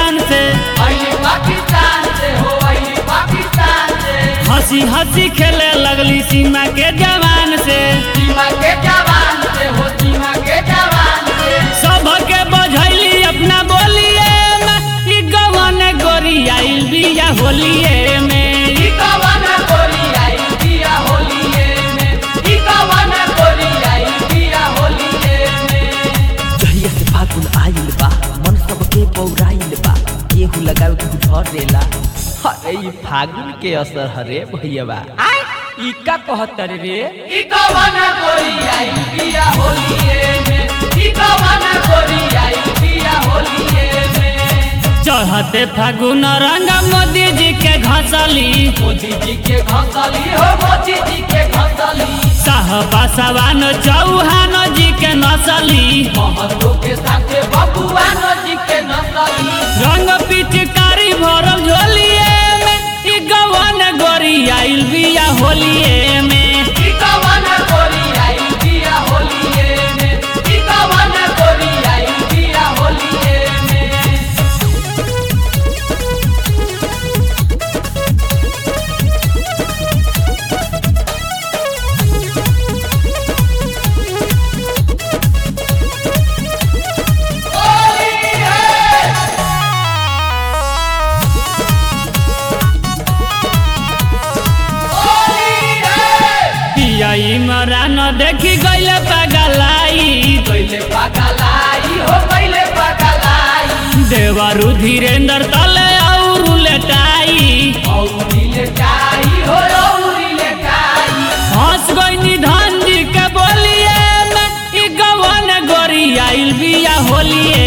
पाकिस्तान से अली पाकिस्तान से हो अली पाकिस्तान से हंसी हंसी खेले लगली सीमा के जवान से सीमा के जवान से हो सीमा के जवान से सबके बझैली अपना बोलिए में ई गवन गोरी आइल बिया होलिए में ई कवन गोरी आई दिया होलिए में ई कवन गोरी आई दिया होलिए में जहिया से फागुन आइल बा मन सबके पौराइल बा केहू लगावे केहू झरेला अरे ई फागुन के असर हरे भैया ई का कहत रे ई कवन गोरी आई दिया होलिए में ई कवन गोरी आई दिया होलिए में चढ़ते फागुन रंग मोदी जी के घसली मोदी जी के घसली हो मोदी जी के घसली साहबा सवान चौहान जी के नसली महतो के साथे बबुआ जी के नसली रंग पिचकारी भरल झोलिए में ई गवन गोरी आइल बिया होलिए में ई कवन गोरी आई दिया होलिए में ई कवन गोरी आई दिया होलिए में पिया इमरान देखी गइले पगलाई पहले पगलाई हो पहले पगलाई देवरु धीरेन्द्र तले और लेटाई औरी लेटाई हो औरी लेटाई हंस गई धन जी के बोलिए में ई गवन गोरी आइल बिया होलिए